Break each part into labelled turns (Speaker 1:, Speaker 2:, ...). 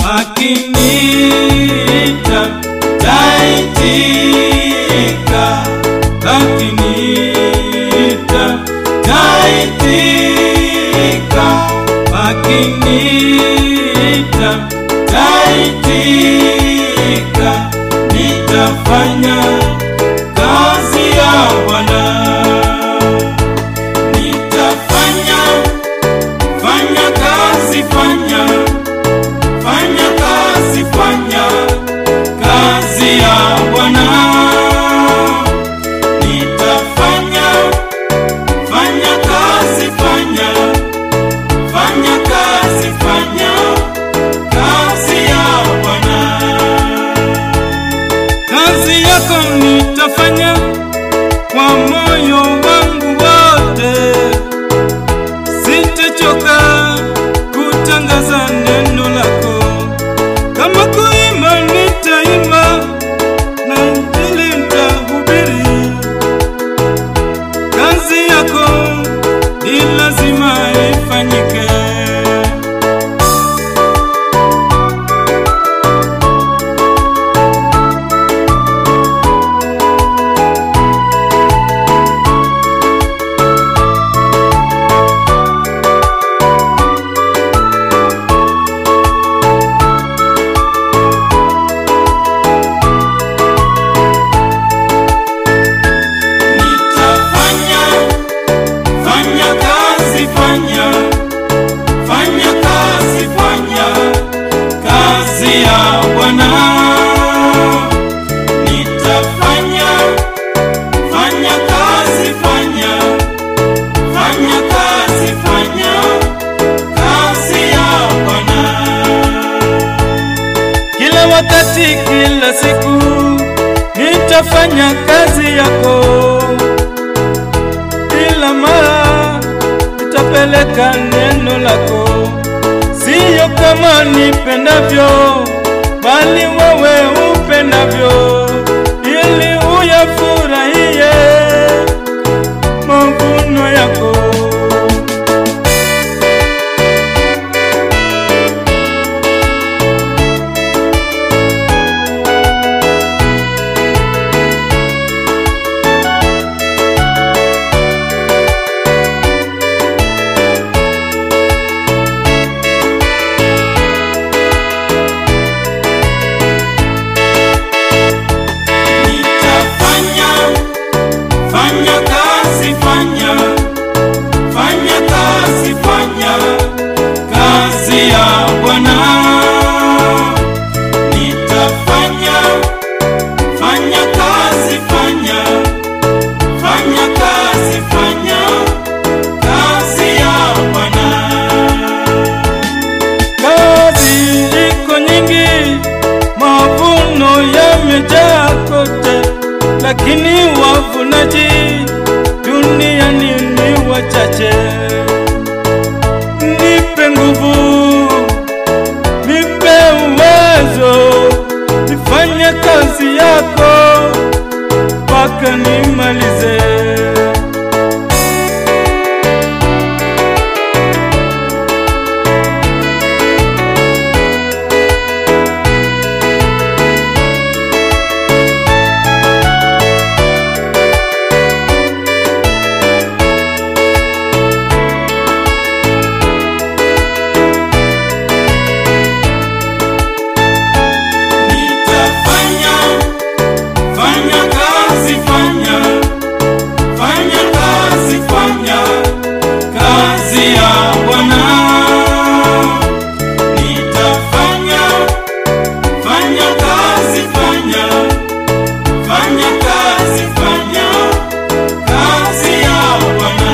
Speaker 1: akiniita taitika, akiniita taitika, akiniita taitika, nitafanya kazi ya Bwana, nitafanya fanya kazi, fanya fanya kazi, fanya kazi ya Bwana, nitafanya fanya kazi, fanya fanya kazi, fanya kazi ya Bwana. Kazi yako nitafanya kwa moyo wangu wote, sitachoka kutangaza neno lako. Kama kuimba nitaimba, na injili nitahubiri. Kazi yako ni lazima ifanyike. Nitafanya, fanya kazi, fanya, fanya kazi, fanya kazi ya Bwana. Nitafanya, fanya kazi, fanya, fanya kazi, fanya kazi ya Bwana. Kila wakati, kila siku nitafanya kazi yako kila mara nitapeleka neno lako, siyo kama nipendavyo, bali wewe upendavyo, ili uyafurahie mavuno yako. Nitafanya, fanya kazi, fanya, fanya kazi, fanya kazi ya Bwana. Nitafanya, fanya kazi, fanya, fanya kazi, fanya kazi ya Bwana. Kazi iko nyingi, mavuno yamejaa kote, lakini wavunaji duniani ni wachache. Nipe nguvu, nipe uwezo, nifanye kazi yako mpaka nimalize. Nitafanya, fanya kazi, fanya, fanya kazi, fanya kazi ya Bwana. Nitafanya, fanya kazi, fanya, fanya kazi, fanya kazi ya Bwana.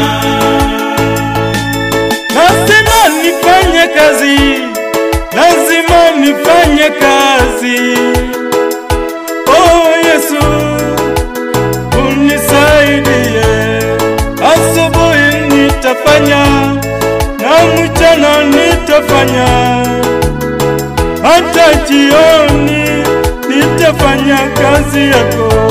Speaker 1: Lazima nifanye kazi, lazima nifanye kazi. Oh Yesu, unisaidie. Asubuhi nitafanya na mchana nitafanya, hata jioni nitafanya kazi yako.